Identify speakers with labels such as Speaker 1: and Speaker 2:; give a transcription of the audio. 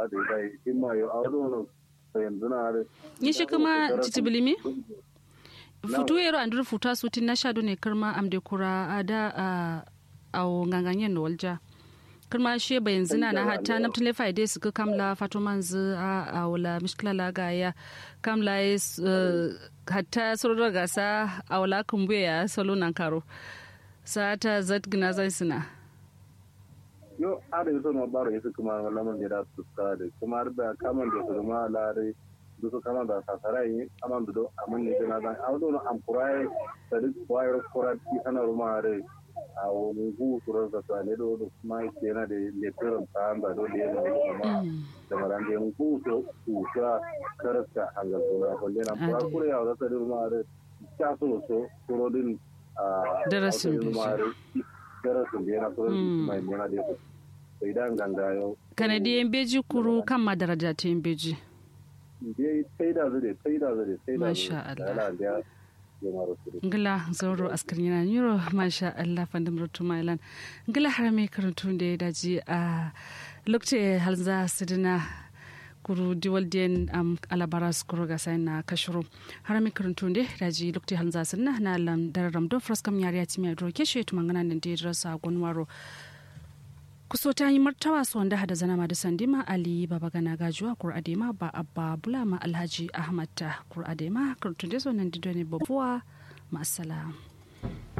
Speaker 1: da dai in ma yo awdo no to yanzu na are
Speaker 2: ni shi kuma titibilimi futu yero andur futa suti na shado ne karma amde kura ada a nganganyen no walja karma shi bayan zina na hatta na tule faide su ka kamla fatoman zu a wala mishkila la ga ya kamla is hatta surra gasa a wala kumbuya ya salo nan karo sa ta zat gina zai suna
Speaker 1: yo ada yuso no baro yesu kuma wala man da su ka da kuma da kaman da su ma lare du su kama da sasara yi kaman do amun ne na dan awdo no am kurai da duk wayar kurat ki ana ruma re a wani gu surar da tsane do do kuma ke na da lefirin tsahan da dole yana kuma da maran da yan gu so ku sha karasta hangal suna kwalle na kura kura ya wata da ruma re ta so so suro din
Speaker 2: darasin
Speaker 1: darasin da yana suro mai yana da sai dan ganga yau
Speaker 2: kanadiyan beji kuru kan madaraja ta yin beji
Speaker 1: dai sai da zai sai da zai sai da
Speaker 2: Masha Allah. ngila zauro askar yana niro masha Allah fandam rutu mailan ngila harame karantu da ya daji a lokacin halza sidina kuru diwal den am alabaras kuru ga sai na kashuru harame karantu da daji lokacin halza sidina na lam dararam do fraskam yari ati mai dro keshe tumangana nan da rasa gonwaro kuso ta yi martawa su wanda hada zana da sandima ali baba gana gajuwa kur'adema ba abba bulama alhaji ahmad ta kur'adema kartun da nan dido ne babuwa ma'asala.